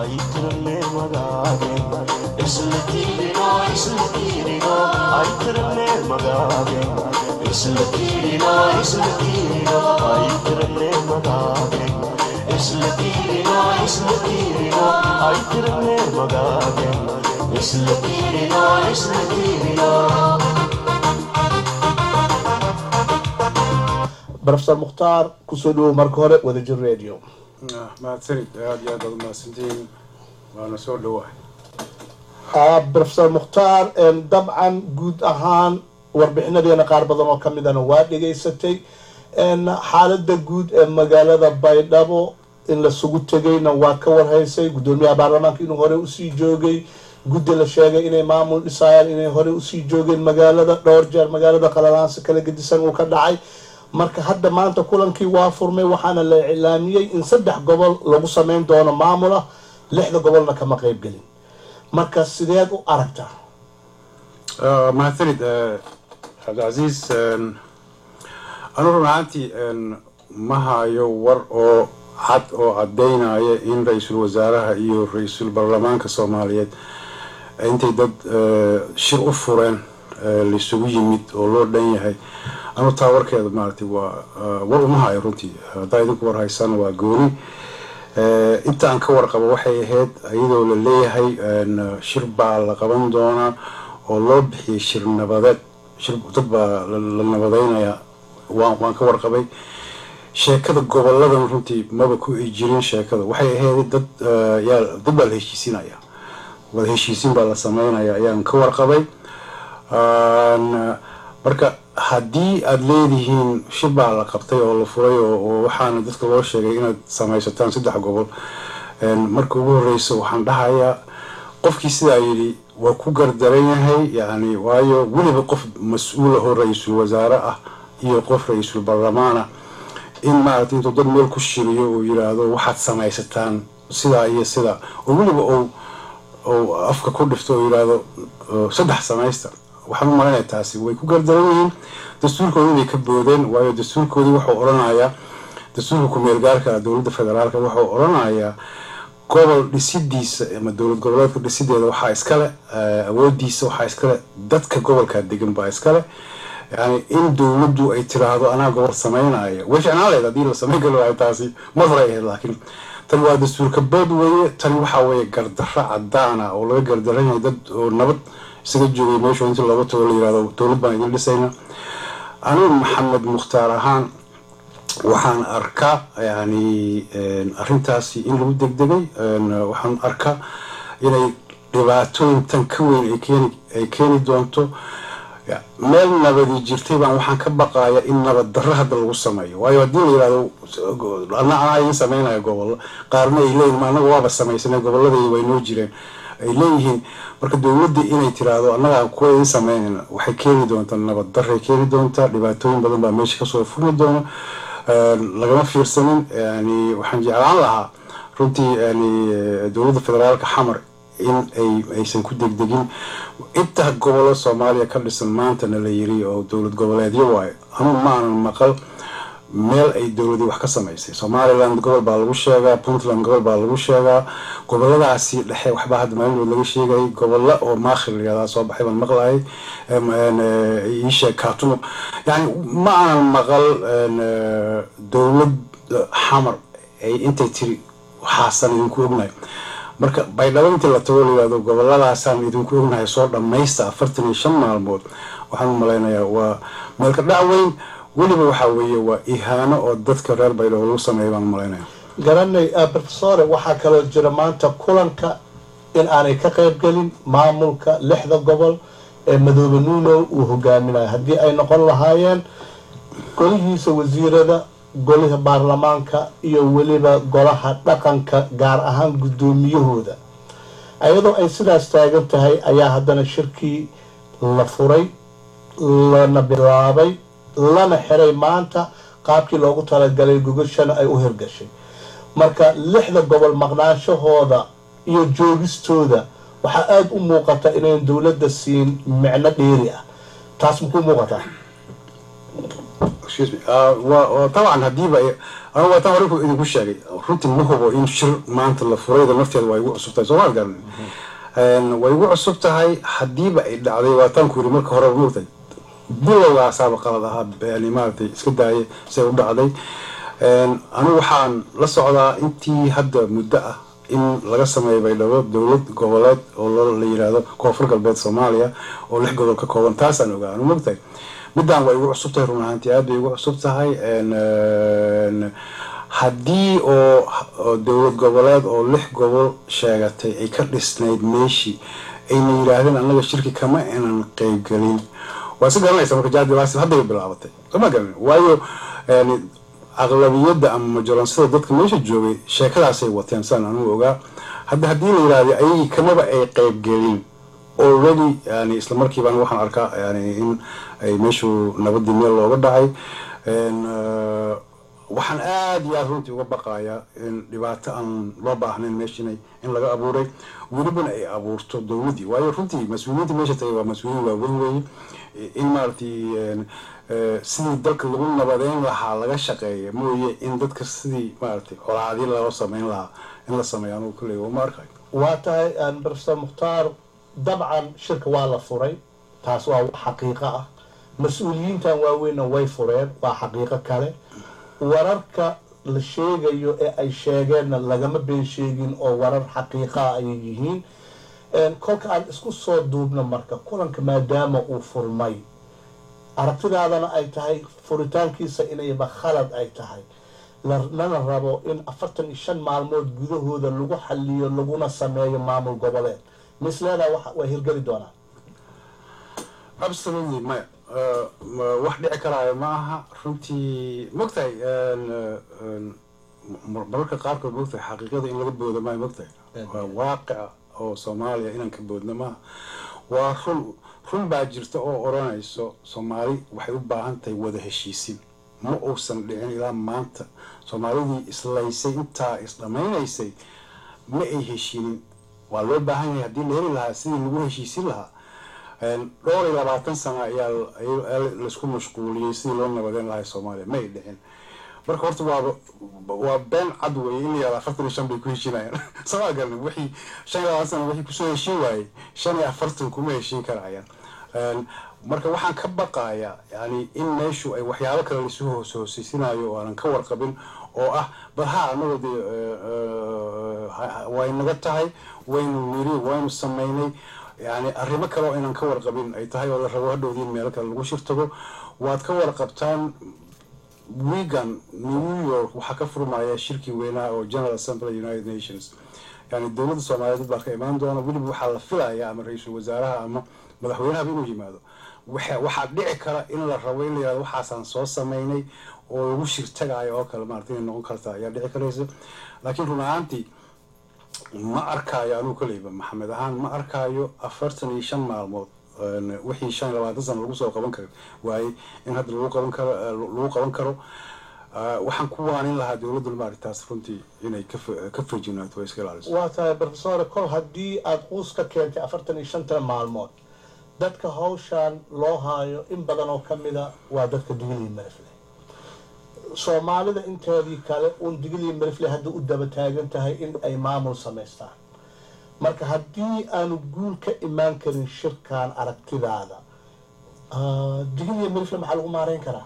aytirne magaage isla tiirino isla tiirino aytirne magaage isla tiirino isla tiirino aytirne magaage isla tiirino isla tiirino aytirne magaage isla tiirino isla tiirino brofesor mukhtaar kusoo dhawow marka hore wadajir radio mahadsanid aada iyo aad aad umahadsantihiin waana soo dhawahay brofesor mukhtaar dabcan guud ahaan warbixinadeena qaar badan oo kamidana waa dhegaysatay xaalada guud ee magaalada baydhabo in lasugu tegayna waa ka warhaysay guddoomiyaha baarlamaanka inuu hore usii joogay guddi la sheegay inay maamul dhisayaan inay hore usii joogeen magaalada dhowr jeer magaalada qalalaansi kala gedisan uu ka dhacay marka hadda maanta kulankii waa furmay waxaana la iclaamiyey in saddex gobol lagu sameyn doono maamul ah lixda gobolna kama qeybgelin marka sideed u aragtaa mahadsanid cabdicasiis anu run ahaantii ma hayo war oo cad oo caddaynaya in ra-iisul wasaaraha iyo ra-iisul baarlamaanka soomaaliyeed intay dad shir u fureen laisugu yimid oo loo dhan yahay anu taa warkeeda maaragtay waa war uma hayo runtii haddaa idinku war haysaan waa gooni inta aan ka warqabo waxay ahayd iyadoo la leeyahay shir baa la qaban doonaa oo loo bixiyay shir nabadeed shir dad baa la nabadeynayaa waan waan ka warqabay sheekada goboladan runtii maba ku ay jirin sheekada waxay ahayd dad yaa dad baa la heshiisinaya wada heshiisin baa la sameynaya ayaan ka warqabay marka haddii aada leedihiin shir baa la qabtay oo la furay oo waxaana dadka loo sheegay inaad samaysataan saddex gobol marka ugu horeysa waxaan dhahayaa qofkii sidaa yidhi waa ku gardaran yahay yani waayo weliba qof mas-uul ahoo ra-iisul wasaare ah iyo qof ra-iisul baarlamaana in maaragtay intuu dad meel ku shiriyo uu yiraahdo waxaad samaysataan sidaa iyo sidaa oo weliba ou ou afka ku dhifto oo yiraahdo saddex samaysta waxaan u malanaya taasi way ku gardaran yihiin dastuurkoodii bay ka boodeen waayo dastuurkoodii wuxuu odhanayaa dastuurka ku-meel gaarka dowladda federaalka wuxuu odhanayaa gobol dhisidiisa ama dowlad goboleedka dhisideeda waxaa iskale awoodiisa waxaa iskale dadka gobolkaa degan baa iskale yani in dowladdu ay tiraahdo anaa gobol sameynaya way ficnaan lahayd haddii la sameyn kari waayo taasi mar hore ahayd laakiin tani waa dastuurka bood weeye tani waxaa weeye gardarro cadaana oo laga gardaran yahay dad oo nabad isaga joogay meeshu intii looga tago la yirahdo dowlad baan idin dhisayna anigu maxamed mukhtaar ahaan waxaan arkaa yani arrintaasi in lagu degdegay waxaan arkaa inay dhibaatooyin tan ka weyn ay keeni doonto meel nabadi jirtay baan waxaan ka baqaya in nabad darro hadda lagu sameeyo waayo haddii la yirahdo ana anaa idin sameynaya gobolo qaarna ay leeyihin anaga waaba samaysanay goboladii way noo jireen ay leeyihiin marka dowladda inay tiraahdo annaga kuwa idin sameynayna waxay keeni doontaa nabad darray keeni doontaa dhibaatooyin badan baa meesha kasoo furmi doona lagama fiirsanin yani waxaan jeclaan lahaa runtii yani dowladda federaalka xamar in ay aysan ku degdegin inta gobolo soomaaliya ka dhisan maantana la yiri oo dowlad goboleedyo waayo anu maanan maqal meel ay dowladii wax ka samaysay somaliland gobol baa lagu sheegaa puntland gobol baa lagu sheegaa goboladaasi dhexe waxbaa hadda maalinood laga sheegayay gobolla oo maakhir layihahdaa soo baxay baan maqlayay iisheeg katumo yani ma aanan maqal dowlad xamar ay intay tiri waxaasan idinku ognahay marka baydhabo intii la tago layihahdo goboladaasaan idinku ognahay soo dhammaysta afartan iyo shan maalmood waxaan u malaynayaa waa meelka dhac weyn weliba waxaa weeye waa ihaano oo dadka reer baydhabo lagu sameeya baan umalaynaya garanay profesore waxaa kaloo jira maanta kulanka in aanay ka qayb gelin maamulka lixda gobol ee madoobe nuuno uu hogaaminayo haddii ay noqon lahaayeen golihiisa wasiirada golaha baarlamaanka iyo weliba golaha dhaqanka gaar ahaan guddoomiyahooda iyadoo ay sidaas taagan tahay ayaa haddana shirkii la furay lana bilaabay lana xiray maanta qaabkii loogu talagalay gogashana ay u hirgashay marka lixda gobol maqnaanshahooda iyo joogistooda waxaa aada u muuqata inayn dowladda siin micno dheeri ah taas makuu muuqataa dabcan hadiiba ama waataan hore ku idinku sheegay runtii ma hubo in shir maanta la furayda nafteeda waa igu cusub tahay soo maad garan way igu cusub tahay haddiiba ay dhacday waataan ku yiri marka hore mugtay bilowgaasaaba qalad ahaa yani maaragtay iska daaya siday u dhacday anigu waxaan la socdaa intii hadda muddo ah in laga sameeyo baydhabo dowlad goboleed oo la yiraahdo koonfur galbeed soomaaliya oo lix gobol ka kooban taasaan ogaa anu mogtahay midaan waa igu cusub tahay run ahaantii aad bay igu cusub tahay haddii oo dowlad goboleed oo lix gobol sheegatay ay ka dhisnayd meeshii ayna yidhaahdeen annaga shirki kama inan qeybgelin waa si garanaysa marka jaadilaasi hadday bilaabatay soma garanin waayo aqlabiyadda ama majoraansada dadka meesha joogay sheekadaasay wateen saan anugu ogaa hadda haddii la yidhahda ayagii kamaba ay qeybgelin already yani isla markiibaan waxaan arkaa yani in ay meeshu nabadii meel looga dhacay waxaan aada iyo aada runtii uga baqayaa in dhibaato aan loo baahnayn meesha inay in laga abuuray welibana ay abuurto dowladdii waayo runtii mas-uuliyiinta meesha tagay waa mas-uuliyiin waaweyn weeye in maaragtay sidii dalka lagu nabadeyn lahaa laga shaqeeya mooye in dadka sidii maaragtay colaadii loo sameyn lahaa in la sameeyo anugu kulley uma arkayo waa tahay professor mukhtaar dabcan shirka waa la furay taas waa wax xaqiiqo ah mas-uuliyiintan waaweynna way fureen waa xaqiiqo kale wararka la sheegayo ee ay sheegeenna lagama been sheegin oo warar xaqiiqaa ayay yihiin kolka aan isku soo duubno marka kulanka maadaama uu furmay aragtidaadana ay tahay furitaankiisa inayba khalad ay tahay lana rabo in afartan iyo shan maalmood gudahooda lagu xaliyo laguna sameeyo maamul goboleed misleedaa waa hirgeli doonaa absolutely maya wax dhici karaayo ma aha runtii mogtahay mararka qaarkood mogtahay xaqiiqada in laga boodo maayo mogtahay waa waaqica oo soomaaliya inaan ka boodno maaha waa run run baa jirta oo odhanayso soomaali waxay u baahan tahay wada heshiisin ma uusan dhicin ilaa maanta soomaalidii islaysay intaa isdhamaynaysay ma ay heshiinin waa loo baahan yahay haddii la heli lahaa sidii lagu heshiisin lahaa dhowr iyo labaatan sano ayaa laisku mashquuliyey sidii loo nabadeyn lahaa soomaaliya ma ay dhicin marka horta waaba waa been cad weeye in la yihahdo afartan iyo shan bay ku heshiinayaan samaa garanin wixii shan iyo labaatan sano wixii kusoo heshiin waayey shan iyo afartan kuma heshiin karayaan marka waxaan ka baqayaa yani in meeshu ay waxyaabo kale laisu hoos hooseysinaayo oo aanan ka warqabin oo ah bal ha anagoo dee way naga tahay waynu niri waynu samaynay yani arrimo kale oo inaan ka warqabin ay tahay oo la rabo hadhowdii meelo kale lagu shirtago waad ka warqabtaan wigan new york waxaa ka furmaya shirkii weynaha oo general assembly united nations yani dowladda soomaaliyeed baa ka imaan doona weliba waxaa la filaya ama ra-iisul wasaaraha ama madaxweynahaba inuu yimaado waxaa dhici kara in la rabo in la yihahdo waxaasaan soo sameynay oo lagu shirtagaayo oo kale maarata inay noqon karta ayaa dhici karaysa laakiin run ahaantii ma arkaayo anugu kaleyba maxamed ahaan ma arkaayo afartan iyo shan maalmood wixii shan iyo labaatan sano lagu soo qaban kara waaye in hadda lagu qaban karo lagu qaban karo waxaan ku waanin lahaa dowladda maaritaas runtii inay ka feejinaato oo iska ilaaliso waa tahay professor kol haddii aada quus ka keentay afartan iyo shanta maalmood dadka hawshaan loo haayo in badan oo ka mida waa dadka digilii marifle soomaalida inteedii kale uun digilii marifle hadda u daba taagan tahay in ay maamul samaystaan marka haddii aanu guul ka imaan karin shirkan aragtidaada digilii marifle maxaa lagu maareyn karaa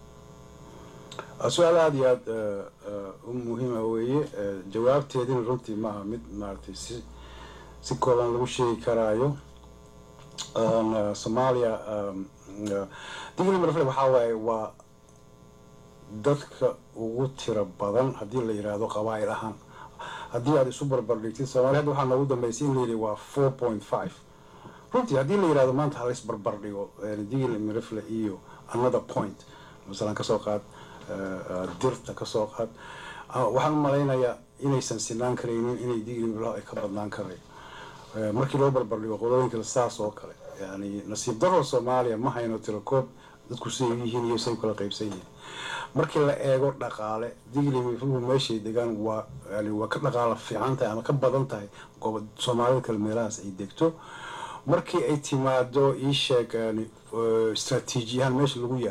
su-aal aada iyo aada u muhiima weeye jawaabteedina runtii maaha mid maaragtay si si kooban lagu sheegi karaayo soomaaliya digli marfle waxaa waaye waa dadka ugu tiro badan haddii la yidhaahdo qabaa'il ahaan haddii aada isu barbardhigtid soomaliya hadda waxaa noogu dambeysay in la yidhi waa four point five runtii haddii la yidhahdo maanta hala isbarbardhigo digli marfle iyo another point masalan kasoo qaad dirta kasoo qaad waxaan u malaynayaa inaysan sinaan karaynin inay digli marfle ay ka badnaan karayo markii loo barbardhigo qolooyinka saas oo kale yani nasiib daro soomaaliya ma hayno tirakoob dadku siday yihiin iyo say kala qaybsan yihiin markii la eego dhaqaale digli mifluhu meeshay degaan waa yani waa ka dhaqaalo fiican tahay ama ka badan tahay goob soomaalida kale meelahaas ay degto markii ay timaado ii sheeg yani istraatiijiyahaan meesha lagu yaalo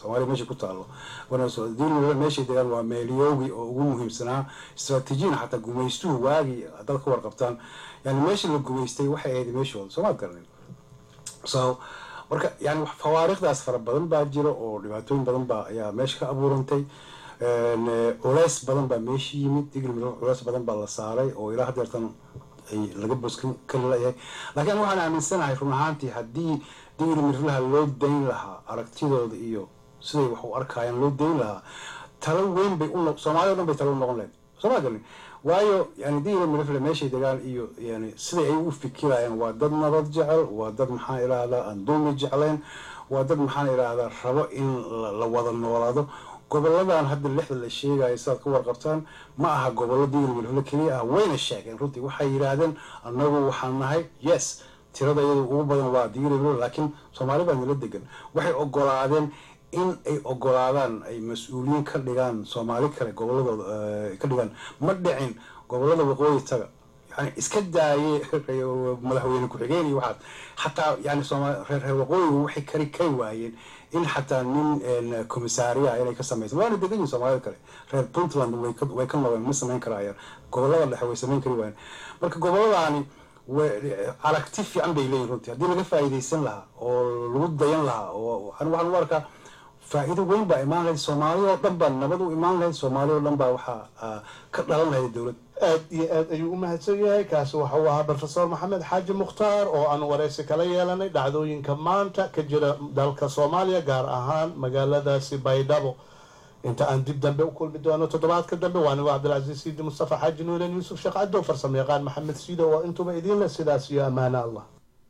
soomaaliya meesha ku taalo digilmirle meeshay degaan waa meelyoogi oo ugu muhiimsanaa istraatiijiyana xataa gumaystuhu waagii dad ka warqabtaan yani meesha la gumaystay waxay ahayd meeshooda soomaad garanin so marka yani fawaariikhdaas fara badan baa jira oo dhibaatooyin badan baa ayaa meesha ka abuurantay culeys badan baa meesha yimid digilmirle culeys badan baa la saaray oo ilaa hadeertan ay laga boskan kali layahay laakiin waxaan aaminsanahay run ahaantii haddii digri mirlaha loo dayn lahaa aragtidooda iyo siday wax u arkayaan loo dayn lahaa talo weyn bay u soomaliya o dhan bay talo u noqon lahayd sooma galni waayo yani digri mirfle meeshay degaan iyo yani siday ay u fikirayaan waa dad nabad jecel waa dad maxaan idhaahdaa aan dulmi jeclayn waa dad maxaan idhaahdaa rabo in la wada noolaado goboladan hadda lixda la sheegayo sidaad ka warqabtaan ma aha gobollo digri mirfle keliya ah wayna sheegeen runtii waxay yidhaahdeen annagu waxaan nahay yes tirada iyada ugu badan waa digri mirfle laakiin soomaali baa nala degan waxay ogolaadeen in ay ogolaadaan ay mas-uuliyiin ka dhigaan soomaali kale goboladooda ka dhigaan ma dhicin gobolada waqooyi taga yani iska daaye madaxweyne ku-xigeen iyo waxaas xataa yani sooma reer reer waqooyigu waxay kari kari waayeen in xataa nin komisaariya inay ka samaysan waana degan yihin soomaalida kale reer puntland way ka noqdeen ma samayn karayaan gobolada dhexe way samayn kari waayeen marka goboladaani aragti fiican bay leeyihin runtii haddii laga faa'iidaysan lahaa oo lagu dayan lahaa oo waxaan u arkaa faa-iido weyn baa imaan lahayd soomaaliya oo dhan baa nabad u imaan lahayd soomaaliya oo dhan baa waxaa ka dhalan lahayd dowlad aad iyo aad ayuu u mahadsan yahay kaasi waxa uu ahaa rofesor maxamed xaaji mukhtaar oo aan wareysi kala yeelanay dhacdooyinka maanta ka jira dalka soomaaliya gaar ahaan magaaladaasi baydhabo inta aan dib dambe u kulmi doono toddobaadka dambe waa anigo cabdilcasiis siidi mustafa xaaji nuuren yuusuf sheekh cadow farsamo yaqaan maxamed siido oo intuba idiinle sidaas iyo ammaano allah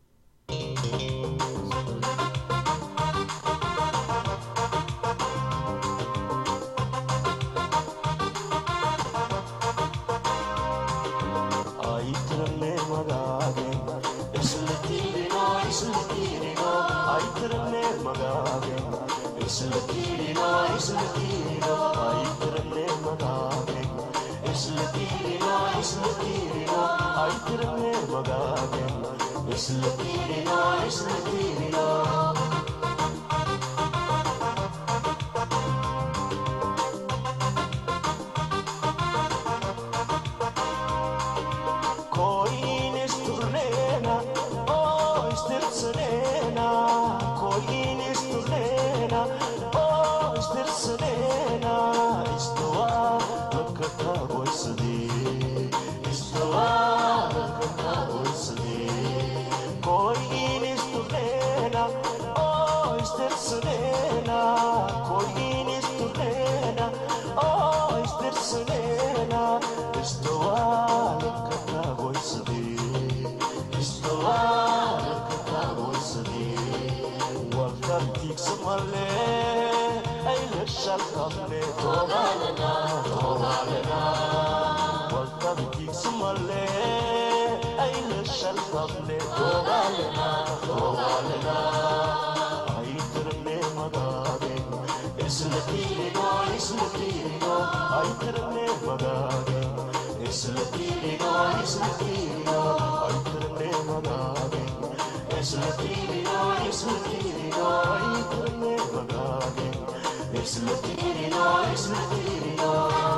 aytirne magage isla tirino isla tirino aytirne magage isla tirino isla tirino aytirne magage isla tirino isla tirino aytirne magage isla tirino isla tirino Koin isturnena, oh istirtsenena, koin isturnena, oh istirtsenena, istuwa lakata goisadi, istuwa lakata goisadi, koin isturnena, oh istirtsenena, koin isturnena, oh istirtsenena, istuwa lakata goisadi, istuwa lakata goisadi, walkartik samale, ay lakshakable, tobalena, tobalena, walkartik samale, ay lakshakable, tobalena, tobalena, ay terne magage, isla tirino, isla tirino, ay terne magage, isla tirino, isla tirino, ay terne magage, isla tirino, isla tirino, ay terne magage, isla tirino, isla tirino.